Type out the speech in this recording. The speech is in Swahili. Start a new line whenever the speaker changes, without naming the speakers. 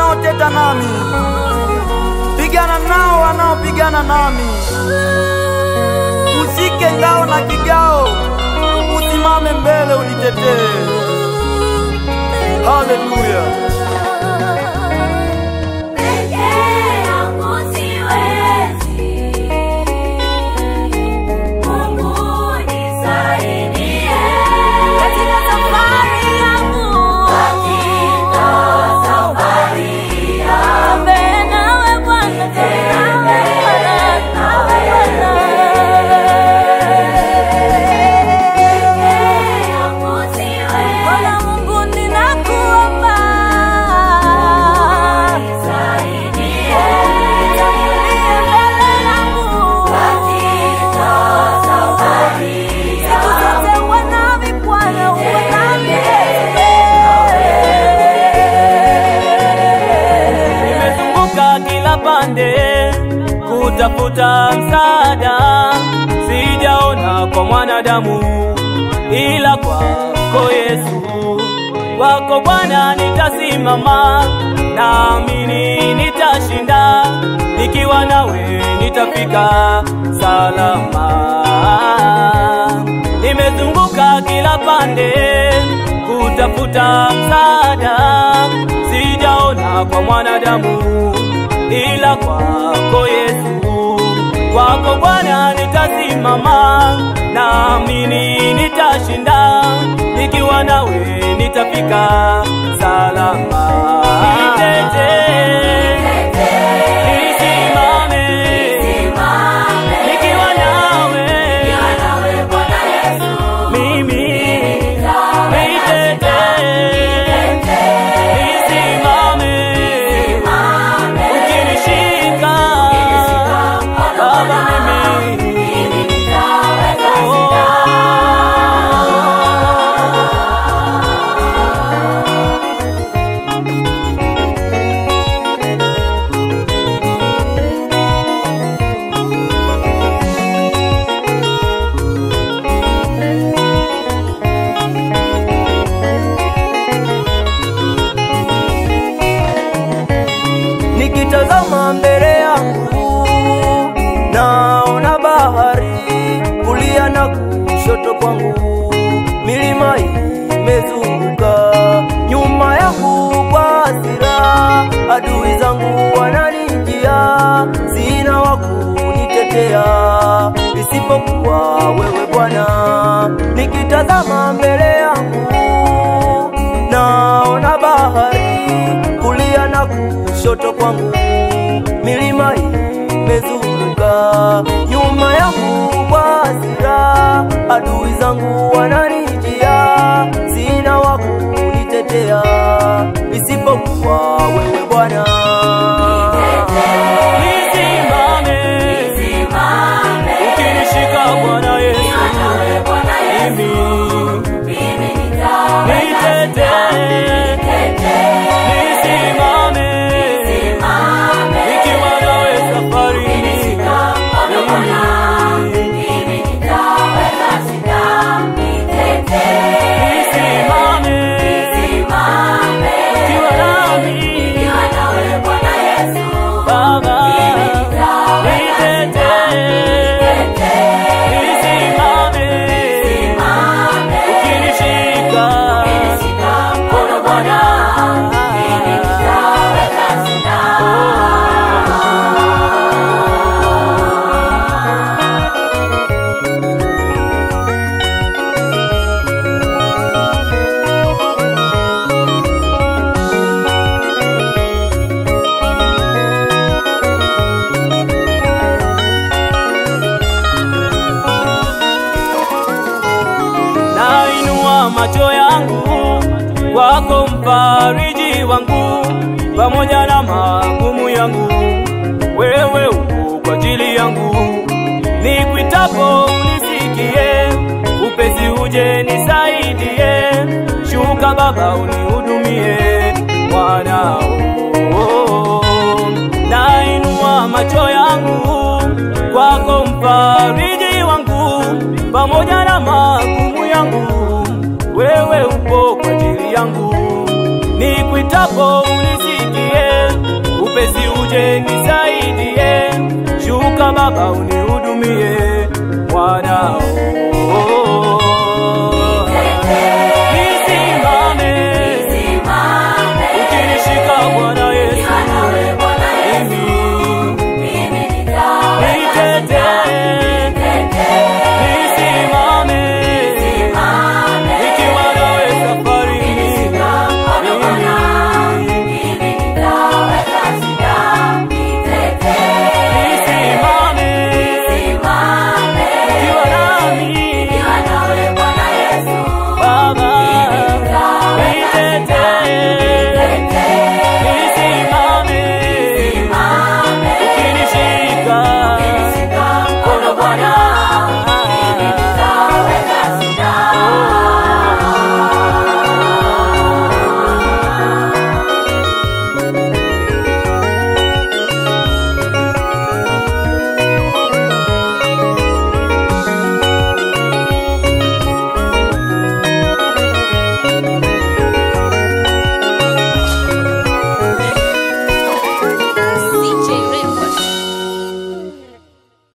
wanaoteta nami, pigana nao wanaopigana nami. Ushike ngao na kigao, usimame mbele unitetee. Haleluya!
Peke yangu siwezi, Mungu nisaidie katika safari yangu, katika safari yangu. Tembea nawe Bwana, tembea nawe Bwana. Peke yangu siwezi, Bwana Mungu ninakuomba nisaidie, nitangulie mbele yangu katika safari siku zote uwe nami Bwana, uwe nami
Nimezunguka kila pande kutafuta msaada, sijaona kwa mwanadamu ila kwako Yesu. Kwako Bwana nitasimama, naamini nitashinda, nikiwa nawe nitafika salama. Nimezunguka kila pande kutafuta msaada, sijaona kwa mwanadamu ila kwako Yesu. Kwako Bwana nitasimama, naamini nitashinda, nikiwa nawe nitafika salama. Nitetee, nisimame, nikiwa nawe mimi nitetee, nisimame, ukinishika Baba mimi
Nikitazama mbele yangu naona bahari, kulia na kushoto kwangu milima imezunguka, nyuma yangu kwa hasira adui zangu wananijia, sina wa kunitetea isipokuwa wewe Bwana. Nikitazama mbele yangu naona bahari, kulia na kushoto kwangu milima imezunguka, nyuma yangu kwa hasira adui zangu wananijia, sina wa kunitetea isipokuwa wewe Bwana.
nisimame, ukinishika Bwana Yesu mimi nitetee, nisimame, nikiwa nawe safarini nisimame, nikiwa nami Baba, nitetee, nisimame, ukinishika mkono Bwana nainua macho yangu kwako, mfariji wangu, pamoja na magumu yangu, wewe uko kwa ajili yangu. Nikwitapo unisikie, upesi uje nisaidie, shuka Baba unihudumie mwanao. Nainua macho yangu kwako, mfariji wangu, pamoja na magumu yangu, wewe upo kwa ajili yangu. Nikwitapo unisikie, uje nisaidie, shuka Baba unihudumie mwanao.